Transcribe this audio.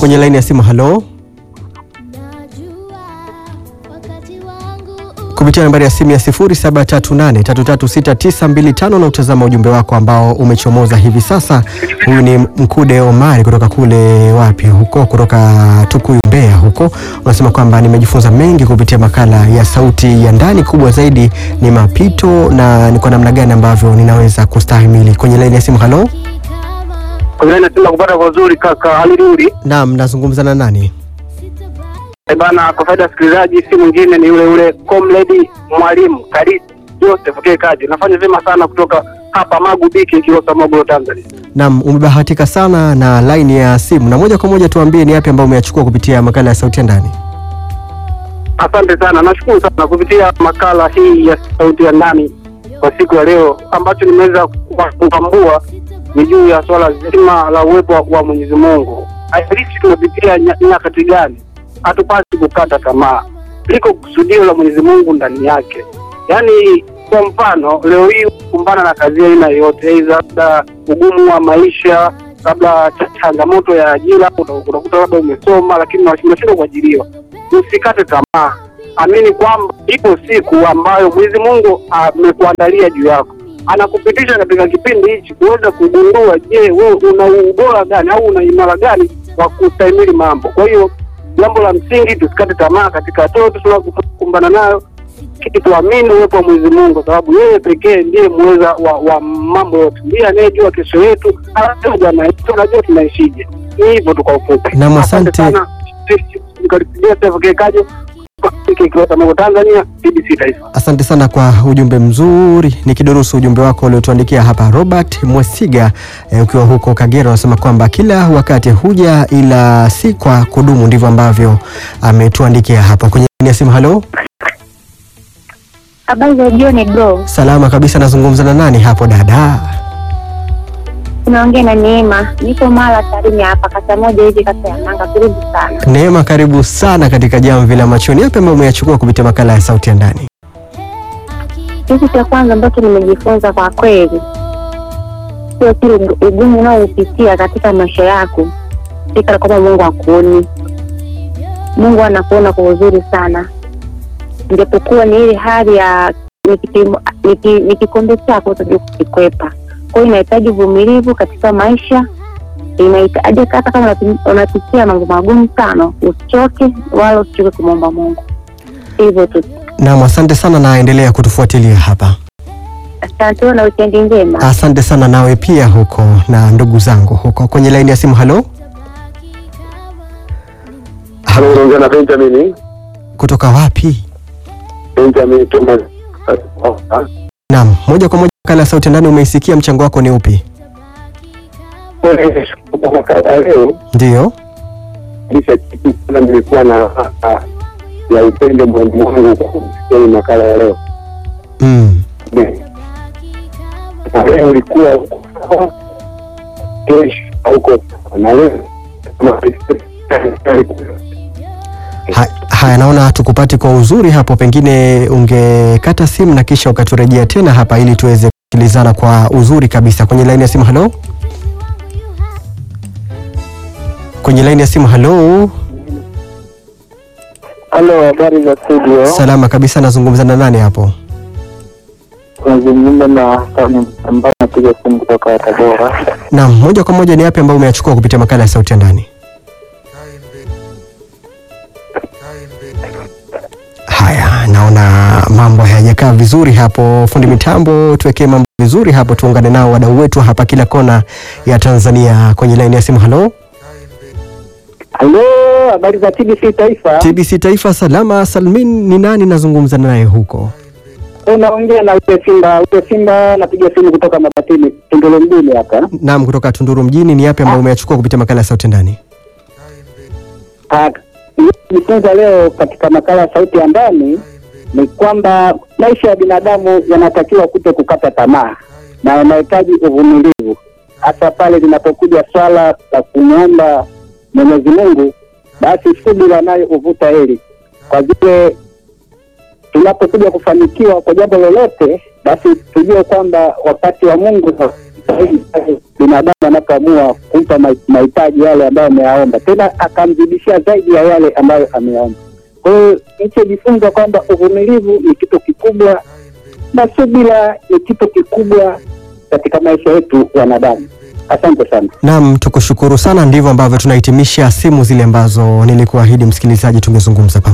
kwenye laini ya simu. Halo, kupitia nambari ya simu ya 0738336925 na utazama ujumbe wako ambao umechomoza hivi sasa. Huyu ni Mkude Omari kutoka kule wapi huko, kutoka Tukuyu, Mbeya huko. Unasema kwamba nimejifunza mengi kupitia makala ya Sauti ya Ndani. Kubwa zaidi ni mapito na ni kwa namna gani ambavyo ninaweza kustahimili. Kwenye laini ya simu. Halo, Nasema kupata vizuri kaka alirudi naam, nazungumza na nani? bana. Kwa faida ya wasikilizaji, si mwingine ni yule yule comrade mwalimu Karibu Joseph K Kaji. Nafanya vyema sana kutoka hapa Magu Biki, Kilosa, Morogoro, Tanzania. Naam, umebahatika sana na laini ya simu, na moja kwa moja tuambie ni yapi ambayo umeyachukua kupitia makala ya Sauti ya Ndani. Asante sana, nashukuru sana kupitia makala hii ya sauti ya ndani kwa siku ya leo. Ambacho nimeweza kutambua ni juu ya swala zima la uwepo wa- wa Mwenyezi Mungu. Haijalishi tunapitia nya- nyakati gani, hatupasi kukata tamaa, liko kusudio la Mwenyezi Mungu ndani yake. Yaani, kwa mfano leo hii kukumbana na kazi ya aina yoyote, aidha labda ugumu wa maisha, labda ch- changamoto ya ajira, uta- utakuta labda umesoma lakini unashindwa kuajiriwa usikate tamaa, amini kwamba ipo siku ambayo Mwenyezi Mungu amekuandalia juu yako, anakupitisha katika kipindi hichi kuweza kugundua, je, wewe una ubora gani au una imara gani wa kustahimili mambo. Kwa hiyo jambo la msingi tusikate tamaa katika hatua tunakumbana nayo, kitu tuamini uwepo wa Mwenyezi Mungu, kwa sababu yeye pekee ndiye muweza wa, wa mambo yote, ndiye anayejua kesho yetu, anajua jana yetu, anajua tunaishije. Ni hivyo tu kwa ufupi. Naam, asante. sana. Nikaribia Steve Kekajo Kilosa, Morogoro, Tanzania, BBC Taifa. Asante sana kwa ujumbe mzuri. Nikidurusu ujumbe wako uliotuandikia hapa, Robert Mwesiga eh, ukiwa huko Kagera, unasema kwamba kila wakati huja ila si kwa kudumu. Ndivyo ambavyo ametuandikia hapa kwenye laini ya simu. Halo, Habari za jioni bro, salama kabisa. Nazungumza na nani hapo dada? unaongea na Neema, niko Mara Tarime hapa, kata moja hivi, kata ya Nanga. Karibu sana. Neema, karibu sana katika jamvi la machoni. Yapi ambayo umeyachukua kupitia makala ya sauti ya ndani? Kitu cha kwanza ambacho nimejifunza kwa kweli, sio kile ugumu unaoupitia katika maisha yako, fikira kwamba Mungu hakuoni. Mungu anakuona kwa uzuri sana, japokuwa ni ile hali ya ni kipimo- ni ki- ni kikombe chako utajua kukikwepa. Kwa hiyo inahitaji uvumilivu katika maisha, inahitaji hata kama unapi- unapitia mambo magumu sana, usichoke wala usichoke kumwomba Mungu. Hivyo tu, Naam, asante sana na endelea kutufuatilia hapa. asante na wikendi njema. Asante sana nawe pia huko na ndugu zangu huko kwenye laini ya simu. Halo, Halo, unaongea na Benjamin. kutoka wapi? Benjamin Thomas. Naam, moja kwa moja makala ya sauti ya ndani. Umeisikia, mchango wako ni upi? Kwa makala ya leo Ndio. kisha kitu sana, nilikuwa na raha ya upendo mwalimu wangu kwa kusikia hii makala ya leo. Mm. Na leo ulikuwa huko sawa, kesho hauko sawa. na leo kama Ha, haya, naona tukupati kwa uzuri hapo, pengine ungekata simu na kisha ukaturejea tena hapa ili tuweze kusikilizana kwa uzuri kabisa. Kwenye laini ya simu, halo. Kwenye laini ya simu, halo. Halo, habari za studio. Salama kabisa, nazungumza na nani hapo? Nazungumza na Tani ambaye napiga simu kutoka Tabora. Naam, moja kwa moja, ni yapi ambayo umeyachukua kupitia makala ya sauti ya ndani? Haya, naona mambo hayajakaa vizuri hapo. Fundi mitambo, tuwekee mambo vizuri hapo, tuungane nao wadau wetu hapa kila kona ya Tanzania. Kwenye laini ya simu, halo. Halo, habari za TBC Taifa. TBC Taifa, salama salmin. Ni nani nazungumza naye huko? Unaongea na ule Simba, ule Simba napiga simu kutoka Mabatini, Tunduru mjini hapa. Naam, kutoka Tunduru mjini. Ni yapi ambayo umeyachukua kupitia makala ya sauti ya ndani? Ah, Nilijifunza leo katika makala ya sauti ya ndani ni kwamba maisha ya binadamu yanatakiwa kuto kukata tamaa na yanahitaji uvumilivu, hasa pale linapokuja swala la kumwomba Mwenyezi Mungu, basi subira nayo huvuta heri, kwa vile tunapokuja kufanikiwa kwa jambo lolote, basi tujue kwamba wakati wa Mungu zaidi pale binadamu anapoamua kumpa ma- mahitaji yale ambayo ameyaomba, tena akamzidishia zaidi ya yale ambayo ameyaomba. Kwa hiyo nilichojifunza kwamba uvumilivu ni kitu kikubwa na subira ni kitu kikubwa katika maisha yetu wanadamu. Asante sana. Naam, tukushukuru sana. Ndivyo ambavyo tunahitimisha simu zile ambazo nilikuahidi msikilizaji tungezungumza pamoja.